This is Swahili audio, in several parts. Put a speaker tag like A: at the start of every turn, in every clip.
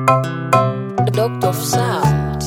A: Doctor of Sound.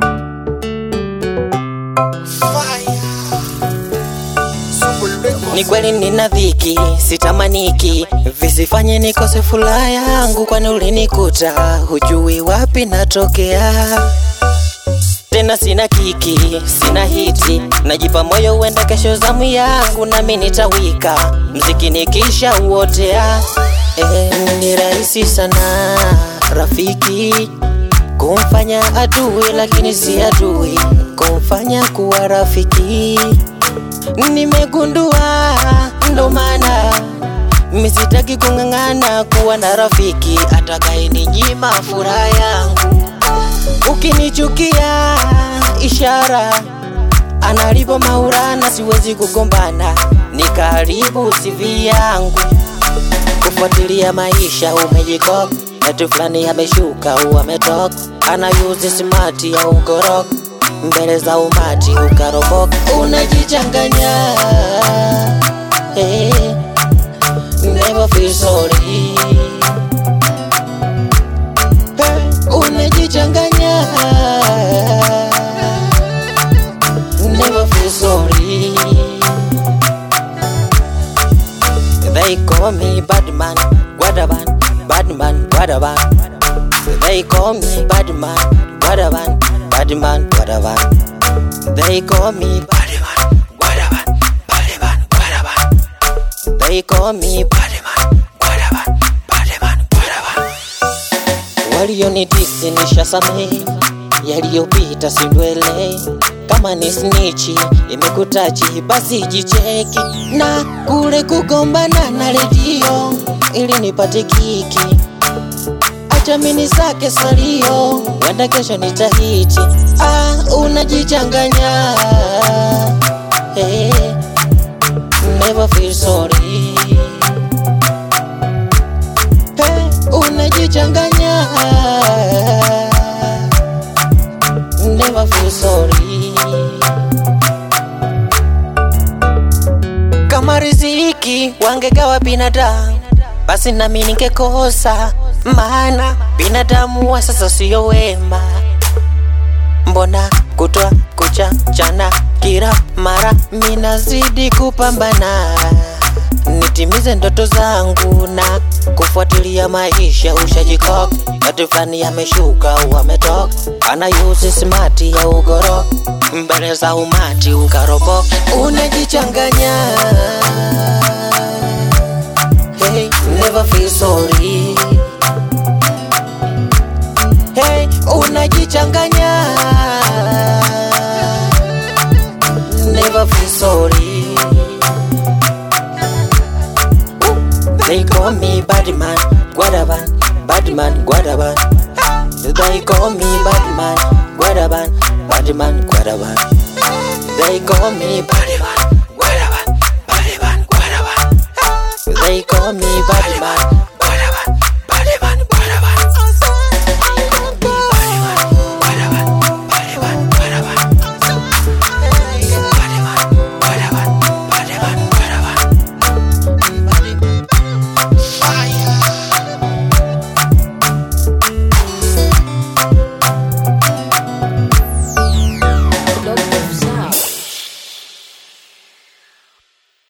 B: Ni kweli nina dhiki, sitamaniki, visifanye nikose furaha yangu, kwani ulinikuta hujui wapi natokea. Tena sina kiki, sina hiti, najipa moyo uenda kesho zamu yangu, nami nitawika mziki nikisha uotea. Eh, ni rahisi sana rafiki kumfanya adui, lakini si adui kumfanya kuwa rafiki. Nimegundua ndo maana misitaki kung'ang'ana kuwa na rafiki atakayeninyima furaha yangu. Ukinichukia ishara analipo maurana, siwezi kugombana nikaharibu CV yangu. Kufuatilia maisha umejikoka, eti fulani ameshuka au ametoka, anayuzi simati ya ugorok mbele za umati ukaroboka, unajichanganya hey, never feel sorry hey, unajichanganya never feel sorry They call me Badman, Guadaban, Badman, Guadaban. They call me Badman, Guadaban, Badman, Guadaban. They call me Badman, Guadaban, Badman, Guadaban. They call me Badman, Guadaban, Badman, Guadaban. Walionidisi nishasamehe, yaliyopita sindwele. Kama ni snichi imekutachi, basi jicheki na kule kugombana na redio ili nipate kiki. Acha mini sake salio, wenda kesho nitahiti. Ah, unajichanganya hey, never feel sorry hey, unajichanganya never feel sorry kama riziki wangegawa binadamu basi nami ningekosa maana binadamu wa sasa siyo wema mbona kutwa kucha chana kila mara minazidi kupambana nitimize ndoto zangu na kufuatilia maisha ushajikoka ati fulani ameshuka au ametoka anayuzi smati ya ugoro mbele za umati ukaroboka unajichanganya hey, never feel sorry hey, unajichanganya never feel sorry They call me Badman, Guadaban, Badman, Guadaban. They call me Badman, Guadaban, Badman, Guadaban. They call me Badman, Guadaban, Badman, Guadaban. They call me Badman,